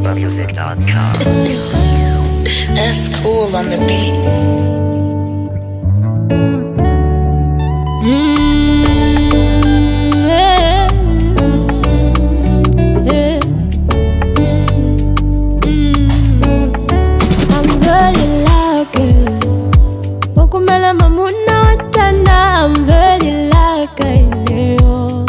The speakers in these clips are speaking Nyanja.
ZambiaMusic.com. That's cool on the beat. Mm, yeah, yeah. Mm, I'm very lucky. Wakumela mamuna watanda, I'm very lucky. Neo.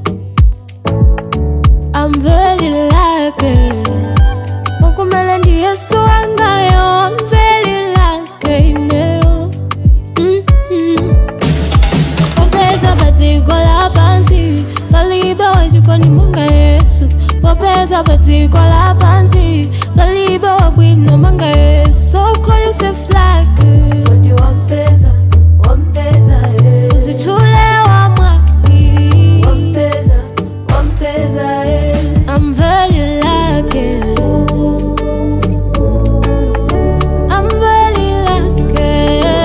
I'm very lucky. Wakumela ndi Yesu wangayo, I'm very lucky. Neo. Mm-hmm. popeza padziko lapansi palibe wachikondi monga yesu popeza padziko lapansi palibe wabwino monga yesu call yourself lucky kodi wampeza wampeza yeah. uzitchule wamwaki wampeza wampeza yeah. I'm very lucky I'm very lucky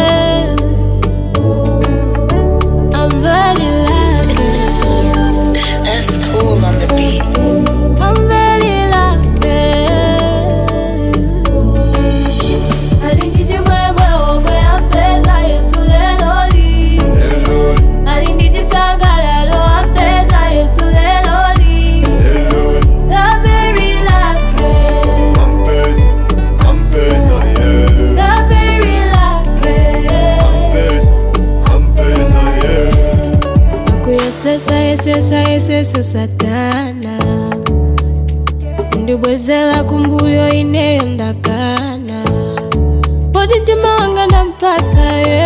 I'm very lucky. That's cool on the beat. I'm very lucky. Alinditi mwemwe omwe ampeza Yesu lelo li. Alinditi sangalalo ampeza Yesu lelo li. I'm very lucky. I'm very lucky. kuyesesa yesesa yesesa satana ndibwezera kumbuyo ineyo ndakana poti mtima wanga ndampatsa ye